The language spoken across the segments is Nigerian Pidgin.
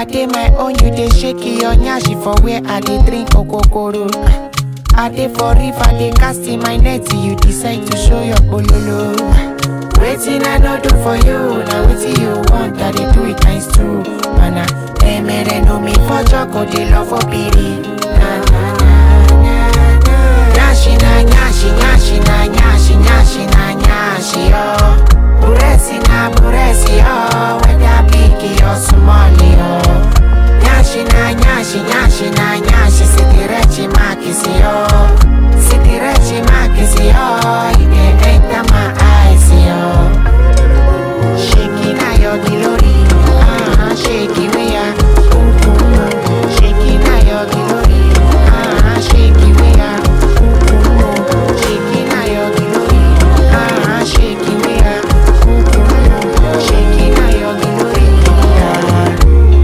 I dey my own, you dey shake your nyashi for where I dey drink okokoro. I dey for river, dey cast in my net, you decide to show your bololo. Waiting I no do for you, now wetin you want, I dey do it times two. Mana, emere no me for joko, dey love for piri. Na na na na na. Nyashi na nyashi, nyashi na nyashi, nyashi na nyashi oh. Buresi na buresi oh, whether big or small oh. Nyashi na nyashi, nyashi na nyashi, sitirechi makisi oh. Sitirechi makisi oh, it dey enter my eyes oh. Shaking na your glory, ah, shaking we are. Shaking na your glory, ah, shaking we are. Shaking na your glory, ah, shaking we are. Shaking na your glory, ah.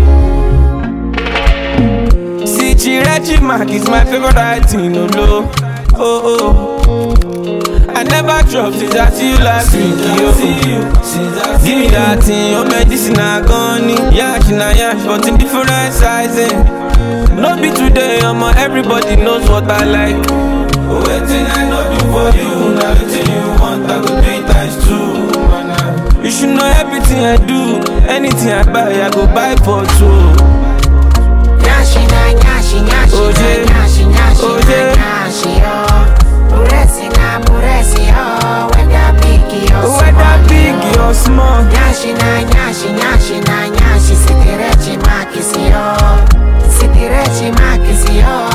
See, Chirechi Mark is my favorite writing, no low. Oh, oh. I never drop since I see you last week, yo. Give me that thing, your medicine I gone Yash na yash, but in different sizing. No be today, I'm everybody knows what I like. Waiting I know do for you, now waiting you want, I go do it times two. man, ah. You should know everything I do, anything I buy, I go buy for two. Nyashi na nyashi, nyashi Oje. na nyashi, nyashi Oje. na nyashi, oh. Buresi na buresi, oh. Whether big or small, Whether big oh. or small. Nyashi na nyashi, nyashi na nyashi, sitirechi makisi, oh. Sitirechi makisi, oh.